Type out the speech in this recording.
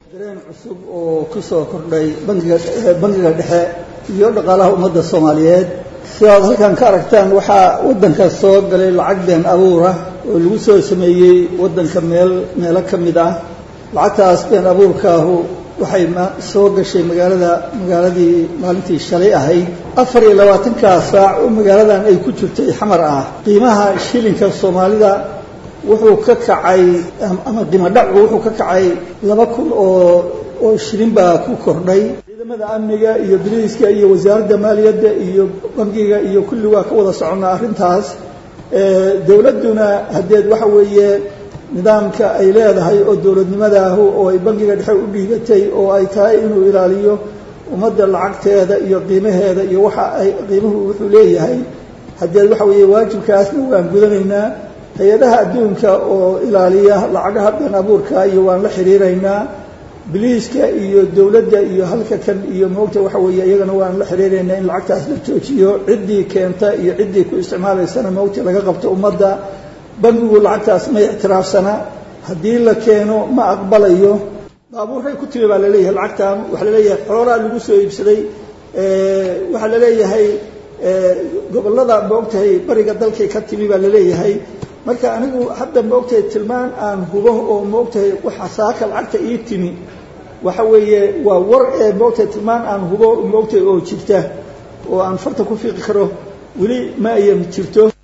dareen cusub oo ku soo kordhay bangiga bangiga dhexe iyo dhaqaalaha ummadda soomaaliyeed sidaad halkan ka aragtaan waxaa waddanka soo galay lacag been abuura oo lagu soo sameeyey waddanka meel meelo ka mid ah lacagtaas been abuurkaahu waxay soo gashay magaalada magaaladii maalintii shalay ahayd afar iyo labaatankaa saac oo magaaladan ay ku jirtay xamar ah qiimaha shilinka soomaalida wuxuu ka kacay ama qiimo dhacu wuxuu ka kacay laba kun oo oo shilin baa ku kordhay ciidamada amniga iyo biliiska iyo wasaaradda maaliyadda iyo bangiga iyo kulli waa ka wada soconnaa arrintaas dowladduna haddeed waxa weeye nidaamka ay leedahay oo dowladnimadaahu oo ay bangiga dhexe u dhiibatay oo ay tahay inuu ilaaliyo ummadda lacagteeda iyo qiimaheeda iyo waxa ay qiimuhu wuxuu leeyahay haddeed waxa weeye waajibkaasna waan gudanaynaa hay-adaha adduunka oo ilaaliya lacagaha been abuurka iyo waan la xiriiraynaa biliiska iyo dowladda iyo halka kan iyo moogta waxa weeye iyagana waan la xiriiraynaa in lacagtaas la joojiyo ciddii keenta iyo ciddii ku isticmaalaysana moogta laga qabto ummadda bangigu lacagtaas ma ictiraafsana haddii la keeno ma aqbalayo baabuuray ku timi baa laleeyahay lacagtan waxaa laleeyahay xoolaa lagu soo iibsaday waxaa laleeyahay gobollada moogtahay bariga dalkay ka timi baa laleeyahay marka anigu hadda moogtahay tilmaan aan hubo oo moogtahay waxa saaka lacagta ii timi waxa weeye waa war ee moogtahay tilmaan aan hubo moogtahay oo jirta oo aan farta ku fiiqi karo weli ma ayan jirto